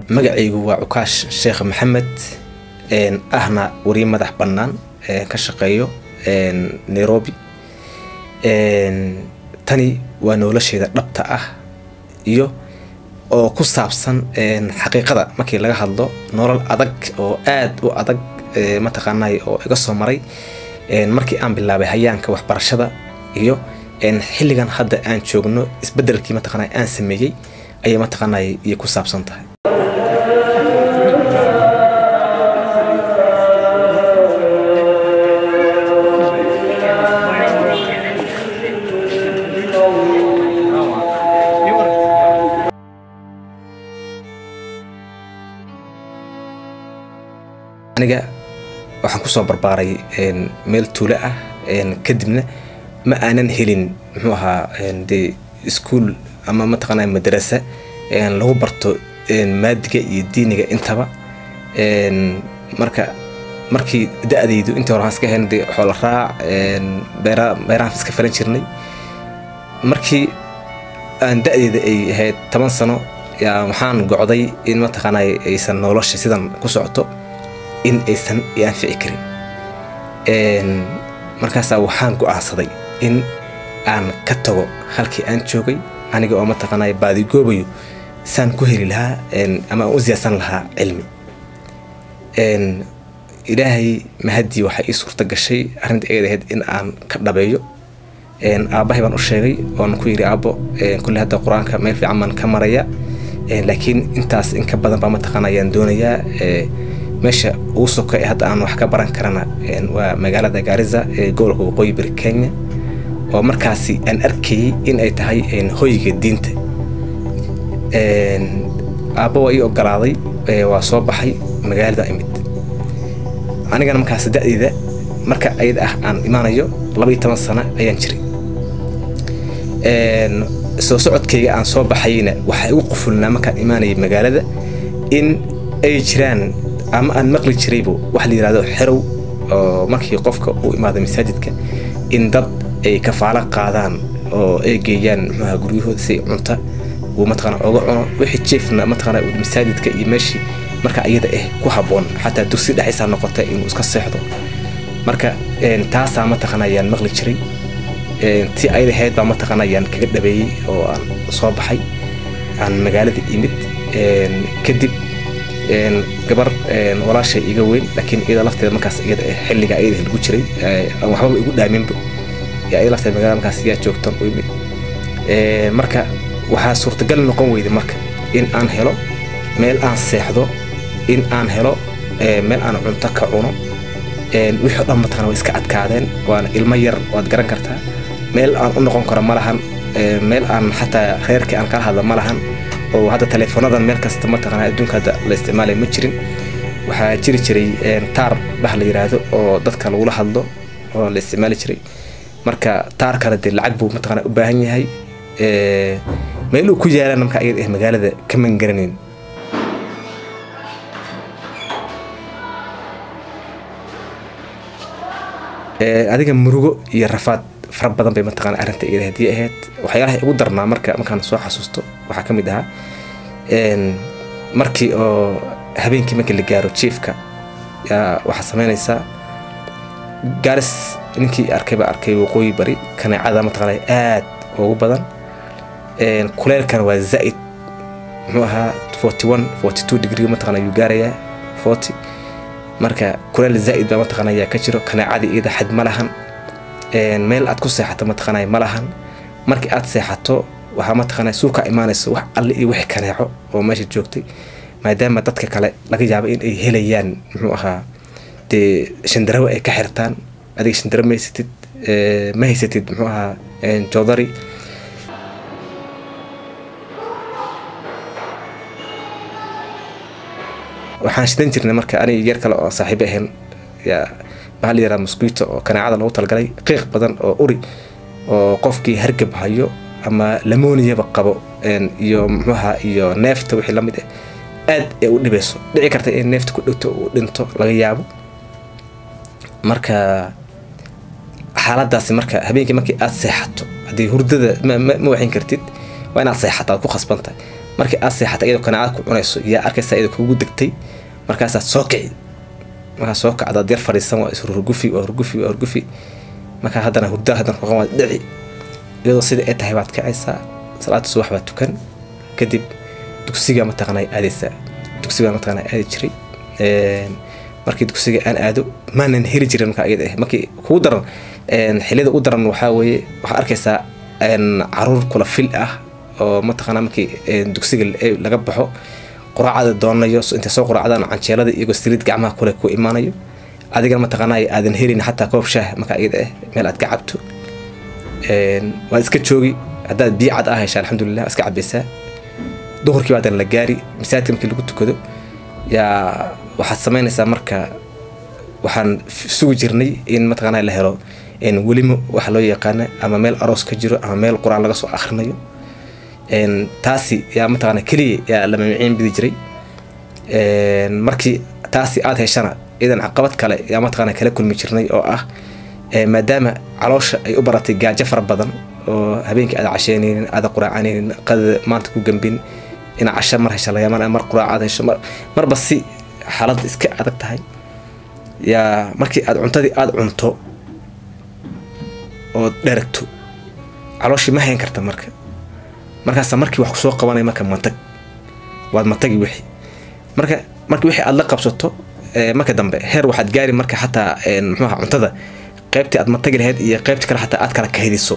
magacaygu waa cukaash sheekh maxamed ahna wariye madax bannaan ka shaqeeyo nairobi tani waa nolosheeda dhabta ah iyo oo ku saabsan xaqiiqada markii laga hadlo nolol adag oo aad u adag mataqaanay oo iga soo maray markii aan bilaabay hayaanka waxbarashada iyo xilligan hadda aan joogno isbedelkii mataqaanay aan sameeyey ayay mataqaanay iyo ku saabsan tahay aniga waxaan kusoo barbaaray meel tuulo ah kadibna ma aanan helin muxuu ahaa dee iskuol ama mataqaana madarasa lagu barto maadiga iyo diiniga intaba marka markii da-daydu intii hore waxaan iska helna dee xoola raac beera beerahan iska falan jirnay markii aan da-deyda ay ahayd toban sano yaa waxaan gocday in mataqaana aysan nolosha sidan ku socoto in aysan i anfici karin markaasaa waxaan go-aansaday in aan ka tago halkii aan joogay aniga oo mataqaanay baadigoobayo saan ku heli lahaa ama aan u siyaadsan lahaa cilmi ilaahay mahaddii waxaa ii suurta gashay arrinta eed ahayd in aan ka dhabeeyo aabbahay baan u sheegay oon ku yidhi aabbo kulle hadda qur-aanka meel fiican baan ka maraya laakiin intaas in ka badan baa mataqaana ayaan doonayaa meesha ugu soka ee hadda aan wax ka baran karana waa magaalada gaariza ee gobolka waqooyi bari kenya oo markaasi aan arkayay in ay tahay hoyga diinta aabba waa ii ogolaaday waa soo baxay magaalada imid anigana markaas da-deyda marka ayada ah aan imaanayo laba iyo toban sano ayaan jiray soo socodkayga aan soo baxayna waxaa igu qufulnaa markaan imaanayay magaalada in ay jiraan ama aan maqli jiraybo waxa la yidhahdo xerow oo markii qofka uu imaado masaajidka in dad ay kafaalo qaadaan oo ay geeyaan muxuaha guryahooda si cunta uu mataqana oga cuno wixii jeefna mataqana masaajidka iyo meeshii marka iyada ah ku habboon xataa dugsi dhexaysaa noqota inuu iska seexdo marka taasaa mataqana ayaan maqli jiray ti ayada ahayd baa mataqana ayaan kaga dhabeeyey oo aan soo baxay aan magaalada imid kadib gabar walaashay iga weyn laakiin iyada lafteeda markaas iyada xilliga iyada lagu jiray aan waxbaba igu dhaaminba iyada lafteeda magaalada markaas yaa joogtan u imid marka waxaa suurtagal noqon weyday marka in aan helo meel aan seexdo in aan helo meel aan cunto ka cuno wixii o dhan mataqana way iska adkaadeen waana ilmo yar waad garan kartaa meel aan u noqon karo ma lahan meel aan xataa reerkii aan kala hadla ma lahan oo hadda taleefonadan meel kasta mataqana adduunka hadda la isticmaalay ma jirin waxaa jiri jiray taar bah la yiraahdo oo dadka lagula hadlo oo la isticmaali jiray marka taarkana dee lacag buu mataqana u baahan yahay meel uu ku yaalana marka ayada ah magaalada kaman garanayn adiga murugo iyo rafaad fara badan bay mataqana arrinta iyada haddii ahayd waxyaalaha igu darnaa marka markaan soo xasuusto waxaa ka mid ahaa markii oo habeenkii markii la gaaro jiefka yaa waxaa samaynaysaa gaaris ninkii arkay baa arkay waqooyi bari kaneecada mataqana aad ugu badan kuleelkana waa zaa'id muxuu ahaa forty one forty two degree mataqana ayuu gaarayaa forty marka kuleel zaa'id baa mataqana ayaa ka jiro kaneecadii iyada xad ma lahan meel aad ku seexato mataqana ma lahan markii aad seexato waxaa mataqana suuka imaanayso wax alle iyo wixii kaneeco oo meesha joogtay maadaama dadka kale laga yaabo in ay helayaan muxuu ahaa dee shandarawo ay ka xirtaan adiga shandaro ma haysatid ma haysatid muxuu ahaa joodari waxaan shidan jirnay marka aniga yar kale oo saaxiibo ahayn yaa maxaa la yidhaha mosquito oo kaneecada lagu talagalay qiiq badan oo uri oo qofkii hargab hayo ama lamoniyaba qabo iyo muxuaha iyo neefta wixii lamid ah aad ay u dhibayso dhici karta in neefta ku dhegto uu dhinto laga yaabo marka xaaladaasi marka habeenkii markii aad seexato haddii hurdada ma waxin kartid waa inaad seexata aad ku khasbantahay markii aad seexata iyadoo kanaacad ku cunayso yaa arkaysa iyadoo kugu degtay markaasaad soo kici markaa soo kacdaad yar fadhiisan waa ishurgufi waa hurgufi waa hurgufi markaa haddana hurdaa haddana kuqan waad dhici iyadoo sida ay tahay baad kacaysaa salaada subax baad tukan kadib dugsiga mataqaanaa aadaysaa dugsiga mataqaanaa aadi jiray markii dugsiga aan aado maanan heli jirin markaa iyada ah markii kugu daran xilliyada ugu daran waxaa weeye waxaa arkaysaa caruur kula fil ah oo mataqaanaa markii dugsiga laga baxo quraacada doonayo intay soo quraacdaan canjeelada iyagoo saliid gacmaha kule ku imaanayo adigana mataqaanaa aadan helin xataa koob shaah markaa iyada ah meel aad ka cabto waad iska joogi haddaad biyo cad ah hesha alxamdulilah iska cabaysaa duhurkii baadan la gaari masaajidka markii lagu tukado yaa waxaad samaynaysaa marka waxaan sugi jirnay in mataqaanaa la helo welimo waxa loo yaqaana ama meel aroos ka jiro ama meel qur-aan laga soo akhrinayo taasi yaa mataqaana keliya yaa la mamiciin bidi jiray markii taasi aad heshana idan caqabad kale yaa mataqaana kala kulmi jirnay oo ah maadaama caloosha ay u baratay gaajo fara badan oo habeenkii aada casheynaynin aada quraacanaynin qadada maanta ku gambin ina casho mar hesha laga mar quraacaad hesho marba si xaaladda iska adag tahay yaa markii aad cuntadii aada cunto ood dheragto calooshii ma hayn karta marka markaasa markii wax kusoo qabanaya marka matag waad matagi wixii marka markii wixii aad la qabsato marka dambe heer waxaad gaari marka xataa muxuuha cuntada qaybtii aad matagi lahayd iyo qaybtii kale xataa aad kala kahdiso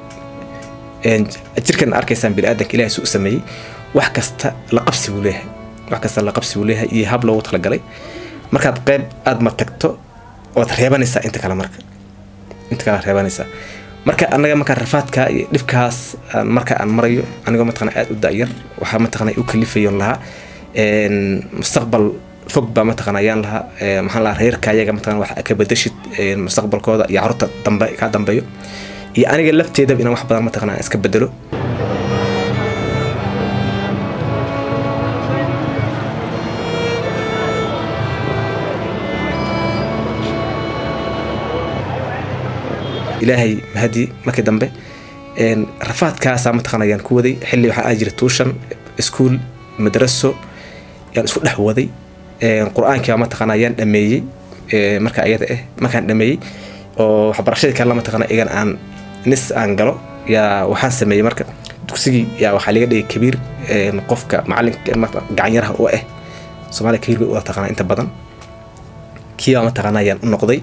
jirkan arkaysaan biniaadanka ilahay su u sameeyey wax kasta la qabsi buu leeyahay wax kasta la qabsi buu leeyahay iyo hab loogu talagalay markaad qayb aad matagto ood reebanaysaa inta kale marka inta kale reebanaysaa marka anaga markaa rafaadka iyo dhibkaas marka aan marayo anigoo mataqana aad u daayar waxaa mataqana u kalifayon lahaa mustaqbal fog baa mataqana ayaan lahaa maxaan lahaa reerka ayaga mataqana wax ka bedeshid mustaqbalkooda iyo carruurta dambe kaa dambeeyo iyo aniga lafteedaba inaan wax badan mataqana aan iska bedelo ilaahay mahadi markii dambe rafaadkaasaa mataqana ayaan ku waday xilli waxaa aa jira tuushan iskuol madraso yaan isku dhex waday qur-aankii baa mataqana ayaan dhameeyey marka ayada ah markaan dhameeyey oo waxbarashadii kalena mataqana igan aan nis aan galo yaa waxaan sameeyey marka dugsigii yaa waxaa laga dhigay kabiir qofka macalinka gacanyaraha u ah soomaaliya kabiir bay u taqaanaa inta badan kiibaa mataqana ayaan u noqday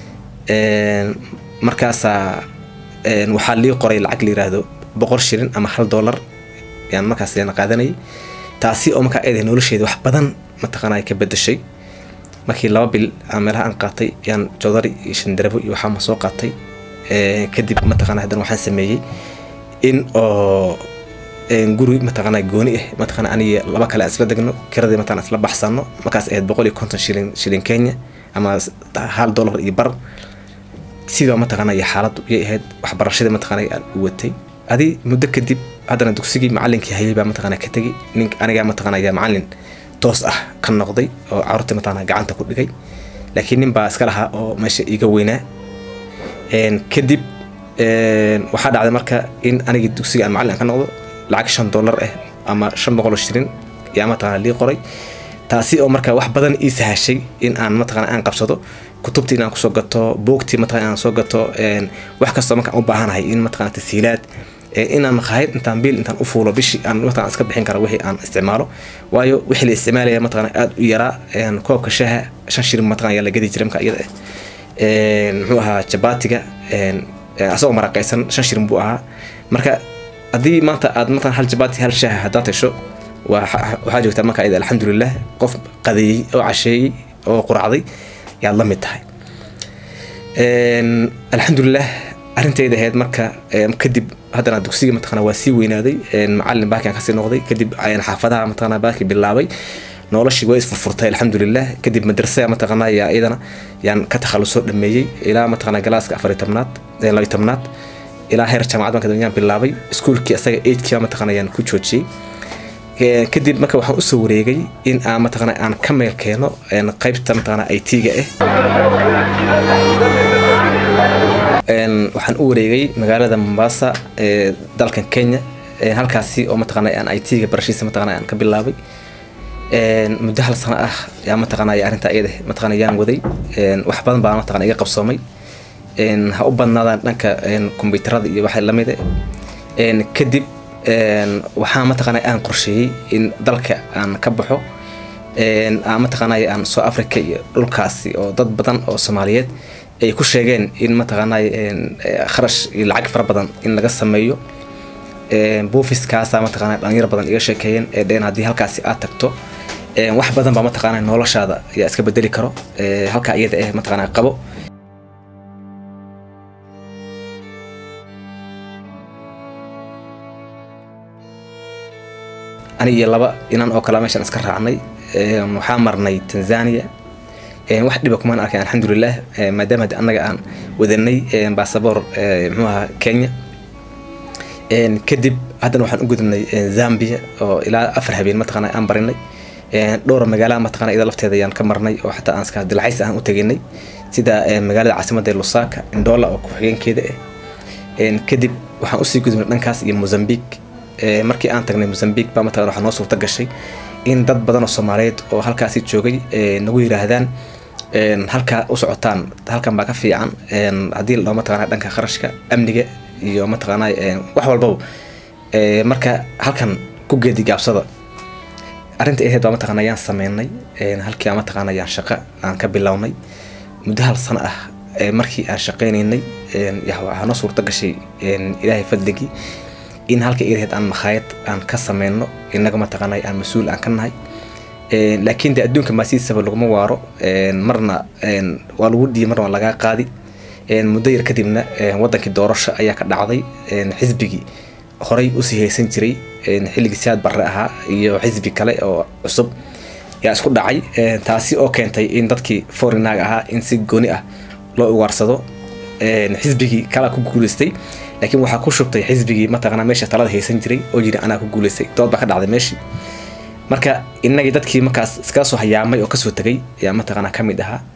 markaasaa waxaa lii qoray lacag la yiraahdo boqol shilin ama hal dollar yaan markaas yaan qaadanayay taasi oo markaa eedahay nolosheeda wax badan mataqaanaa ka bedeshay markii laba bil aan meelaha aan qaatay yaan jodari iyo shandarabo iyo waxaama soo qaatay kadib mataqaana haddana waxaan sameeyey in oo guri mataqaana gooni ah mataqaana aniga laba kale aan isla degno kiradii mataqana isla baxsano markaas ahayd boqol iyo konton shilin shilin kenya ama hal dollar iyo bar sidaa mataqaana iyo xaaladdu iyay ahayd waxbarashadii mataqaana aan u watay adi muddo kadib haddana dugsigii macalinkii hayay baa mataqaana ka tegay nin anigaa mataqaana ayaa macalin toos ah ka noqday oo carruurtii mataqaana gacanta ku dhigay laakiin nin baa iska lahaa oo meesha iga weynaa kadib waxaa dhacday marka in anigii dugsiga aan macalin ka noqdo lacag shan dollar ah ama shan boqol oo shilin yaa mataqaana lii qoray taasi oo marka wax badan ii sahashay in aan mataqaana aan qabsado kutubtii inaan kusoo gato buugtii mataqana inaan soo gato wax kastoo markaan u baahanahay in mataqana tasiilaad inaan maqaayad intaan biil intaan u fuulo bishii aan mataqana iska bixin kara wixii aan isticmaalo waayo wixii la isticmaalaya mataqana aad u yaraa koobka shaha shan shilin mataqana ayaa la gadi jiray marka iyada ah muxuu ahaa jabaatiga asagoo maraqaysan shan shilin buu ahaa marka haddii maanta aad mataqana hal jabaati hal shaha haddaad hesho waxaa joogtaa marka iyada alxamdulilah qof qadeeyey oo casheeyey oo quracday yaad la mid tahay alxamdulilah arrintayda ahayd marka kadib haddana dugsiga mataqana waa sii weynaaday macalin baakian kasii noqday kadib ayaan xaafadaha mataqana baaki bilaabay noloshii waa isfurfurtay alxamdulilah kadib madrasada mataqana yaa iyadana yaan ka takhalusoo dhameeyey ilaa mataqana galaaska afar tobnaad labiy tobnaad ilaa heer jaamacad marka yaan bilaabay iskuulkii asaga eidkii mataqana yaan ku joojiyey kadib marka waxaan usoo wareegay in aan mataqana aan ka meel keeno qaybta mataqana it-ga ah waxaan u wareegay magaalada mombasa ee dalkan kenya halkaasi oo mataqaana aan i t-ga barashiisa mataqaana aan ka bilaabay muddo hal sano ah yaa mataqaana arrinta iyada mataqaana yaan waday wax badan baa mataqaana iga qabsoomay ha u badnaadaan dhanka kombiyuutarada iyo waxa lamida kadib waxaa mataqaana aan qorsheeyey in dalka aan ka baxo aan mataqaana aan soo africa iyo dhulkaasi oo dad badan oo soomaaliyeed ay ku sheegeen in mataqaana kharash iyo lacag fara badan in laga sameeyo buufiskaasa mataqaana dhalinyaro badan iga sheekeeyeen ee dheen haddii halkaasi aad tagto wax badan baa mataqaana noloshaada ayaa iska bedeli karo halkaa iyada eh mataqaana qabo ani iyo laba inan oo kale meeshaan iska raacnay waxaa marnay tanzania wax dhiba kumaan arkay alxamdulilah maadaama de annaga aan wadanay basaboor muxuu ahaa kenya kadib haddana waxaan u gudubnay zambia oo ilaa afar habeen mataqaana aan barinay dhowr magaalaha mataqaana iyada lafteeda ayaan ka marnay oo xataa aan iska dilcays aan u teginay sida magaalada caasimada ee lusaka indola oo ku-xigeenkeeda ah kadib waxaan usii gudubnay dhankaas iyo mozambique markii aan tagnay mozambique baa mataqana waxaa noo suurta gashay in dad badan oo soomaaliyeed oo halkaasi joogay nagu yiraahdaan halkaa u socotaan halkan baa ka fiican haddii la dhaho mataqana dhanka kharashka amniga iyo mataqaana wax walbaba marka halkan ku geedi gaabsada arrinta ahayd baa mataqana ayaan sameynay halkii aan mataqana ayaan shaqo aan ka bilownay muddo hal sano ah markii aan shaqaynaynay waxaa noo suurta gashay ilaahay fadligii in halka iraheed aan makhaayad aan ka sameyno inaga mataqaana aan mas-uul aan ka nahay laakiin de adduunka maasiisaba laguma waaro marna waa lagu dhiiy marna waa lagaa qaadi muddo yar kadibna wadankii doorasho ayaa ka dhacday xisbigii horey usii haysan jiray xilligii siyaad barre ahaa iyo xisbi kale oo cusub yaa isku dhacay taasi oo keentay in dadkii forinaag ahaa in si gooni ah loo ugaarsado xisbigii kala ku guuleystay laakiin waxaa ku shubtay xisbigii mataqana meesha talada haysan jiray oo yiri anaa ku guuleystay dood baa ka dhacday meeshii marka inagii dadkii markaas iskaga soo hayaamay oo kasoo tegay ayaa mataqana ka mid ahaa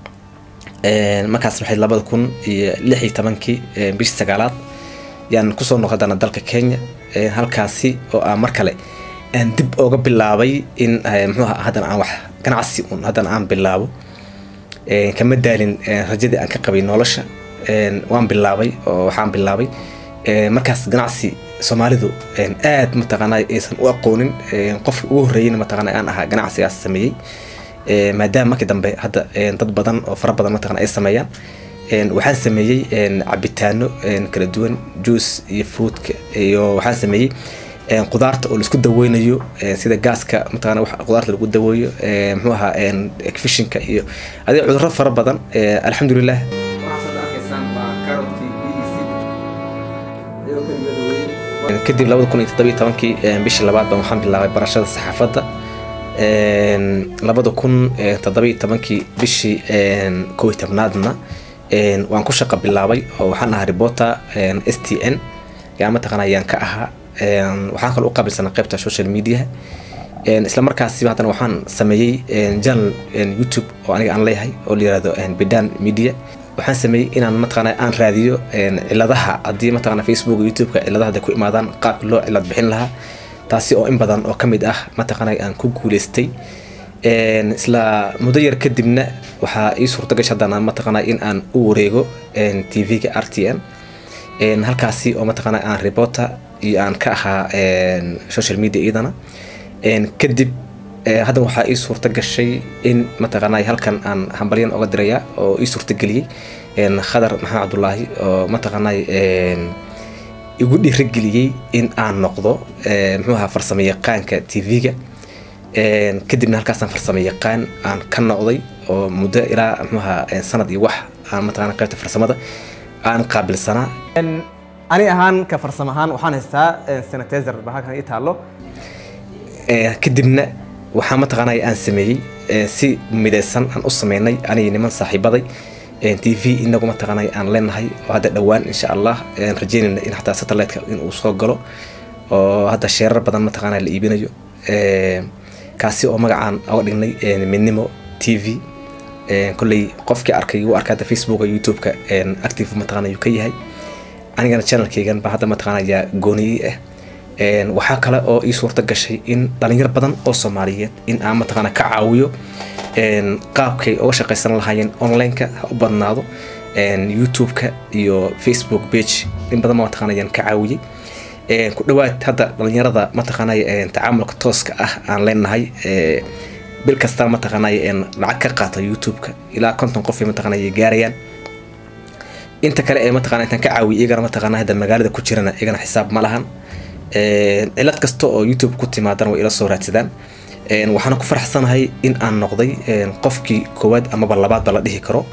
markaas waxay labada kun iyo lix iyo tobankii bishii sagaalaad yaan kusoo noqodana dalka kenya halkaasi oo aan mar kale aan dib ooga bilaabay in muxuu haddana aan wax ganacsi un haddana aan bilaabo kama daalin rajadii aan ka qabay nolosha waan bilaabay oo waxaan bilaabay markaas ganacsi soomaalidu aad mataqaana aysan u aqoonin qofka ugu horreeyeyna mataqaana aan ahaa ganacsigaas sameeyey maadaama markii dambe hadda dad badan oo fara badan mataqana ay sameeyaan waxaan sameeyey cabitaano kala duwan juice iyo fruitka iyo waxaan sameeyey qudaarta oo laisku daweynayo sida gaaska mataqana wax qudaarta lagu daweeyo muxuu ahaa fishinka iyo adiga cudurro fara badan alxamdulilah kadib labada kun iyo toddobiyo tobankii bishii labaad baan waxaan bilaabay barashada saxaafadda labada kun toddobiyo tobankii bishii kow iyo tobnaadna waan ku shaqo bilaabay oo waxaan ahaa reporter s t n yaa mataqana ayaan ka ahaa waxaan kaloo u qaabilsanaa qaybta social media isla markaasi haddana waxaan sameeyey channel youtube oo aniga aan leeyahay oo la yirahdo bidan media waxaan sameeyey inaan mataqaana aan raadiyo ciladaha haddii mataqana facebook youtube-ka ciladaha hadday ku imaadaan qaabka loo cilad bixin lahaa taasi oo in badan oo ka mid ah mataqaana aan ku guuleystay isla muddo yar kadibna waxaa ii suurta gashay haddana mataqaana in aan u wareego tv-ga r t n halkaasi oo mataqaana aan reporter iyo aan ka ahaa social media iyadana kadib haddan waxaa ii suurta gashay in mataqaana halkan aan hambalyan oga diraya oo ii suurtageliyey khadar maxamed cabdulaahi oo mataqaana igu dhiirageliyey in aan noqdo muxuu ahaa farsamo yaqaanka tv-ga kadibna halkaasaan farsamo yaqaan aan ka noqday oo muddo ilaa muxuu ahaa sanad iyo wax aan mataqana qaybta farsamada aan qaabilsanaa ani ahaan ka farsamo ahaan waxaan haystaa sanitizer ba halkan ii taallo kadibna waxaa mataqaana aan sameeyey si midaysan aan u sameynay aniga niman saaxiibaday t v inagu mataqaana aan leenahay oo hadda dhowaan insha allah aan rajeynayna in xataa satellite-ka in uu soo galo oo hadda sheerar badan mataqaana la iibinayo kaasi oo magacaan oga dhignay midnimo t v kolley qofkii arkay wuu arka hadda facebooka youtube-ka active mataqaana yuu ka yahay anigana channelkaygan ba hadda mataqaana ayaa gooniyey ah waxaa kale oo ii suurta gashay in dhalinyar badan oo soomaaliyeed in aan mataqaana ka caawiyo qaabkay uga shaqaysan lahaayeen online-ka ha u badnaado youtube-ka iyo facebook page in badan mataqana ayaan ka caawiyey ku dhawaad hadda dhalinyarada mataqaanay tacaamulka tooska ah aan leenahay bil kasta mataqaanay lacag ka qaata youtube-ka ilaa konton qof mataqaanay gaarayaan inta kale ee mataqana intaan ka caawiyo iyagana mataqana hadda magaalada ku jirana iyagana xisaab ma lahan cilad kasta oo youtube ku timaadana way ila soo raadsadaan waxaana ku faraxsanahay in aan noqday qofkii koowaad amaba labaadba la dhihi karo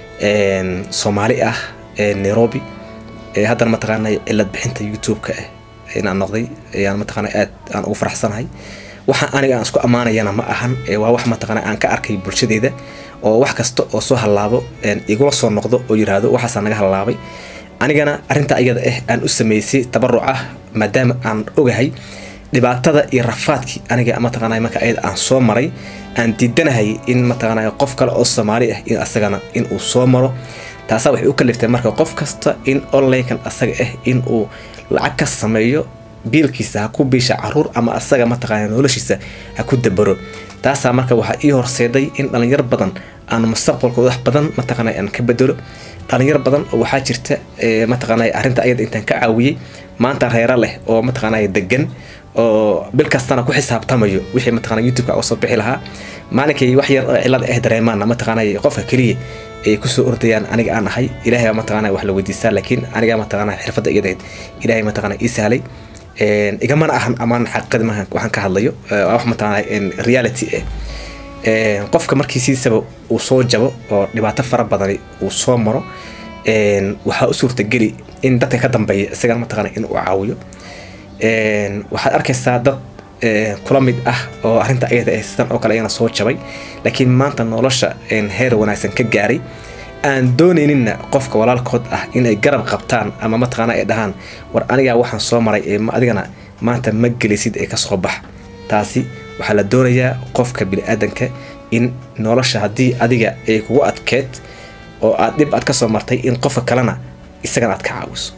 soomaali ah nairobi haddana mataqaana cilad bixinta youtube-ka ah inaan noqday ayaan mataqana aad aan ugu faraxsanahay waxa aniga aan isku ammaanayana ma ahan waa wax mataqana aan ka arkay bulshadeeda oo wax kasta oo soo hallaabo igula soo noqdo oo yiraahdo waxaasaa naga hallaabay anigana arrinta iyada ah aan u sameysay tabaruc ah maadaama aan ogahay dhibaatada iyo rafaadkii aniga mataqaana marka ayada aan soo maray aan diidanahay in mataqaana qof kale oo soomaali ah in asagana in uu soo maro taasaa waxay u kaliftay marka qof kasta in online-kan asaga ah in uu lacag ka sameeyo biilkiisa ha ku biisha caruur ama asaga mataqaana noloshiisa ha ku dabaro taasaa marka waxaa ii horseeday in dhalinyar badan aan mustaqbalkooda wax badan mataqaana aan ka bedelo dhalinyar badan oo waxaa jirta mataqaana arrinta ayada intaan ka caawiyey maanta reera leh oo mataqaana degan oo bil kastana ku xisaabtamayo wixii mataqana youtube-ka oo soo bixi lahaa maalinkay wax yar oo cilad ah dareemaana mataqaana qofka keliya ay kusoo ordayaan aniga aan ahay ilaahay mataqaana wax la weydiistaa laakiin aniga mataqaana xirfadda iyadayd ilaahay mataqaana ii sahlay igamana ahan amaan xaqiiqada maaha waxaan ka hadlayo wax mataqaana reality ah qofka markiisiisaba uu soo jabo oo dhibaato fara badani uu soo maro waxaa u suurtageli in dadka ka dambeeya isagana mataqaana in uu caawiyo waxaad arkaysaa dad kula mid ah oo arrinta ayada ah sidan oo kale ayana soo jabay laakiin maanta nolosha heer wanaagsan ka gaaray aan doonayninna qofka walaalkood ah inay garab qabtaan ama mataqaana ay dhahaan war anigaa waxaan soo maray ee adigana maanta ma gelisid ee kasoo bax taasi waxaa la doonayaa qofka bini-aadanka in nolosha haddii adiga ay kugu adkeed oo aad dhib aad kasoo martay in qofka kalena isagana aad ka caawiso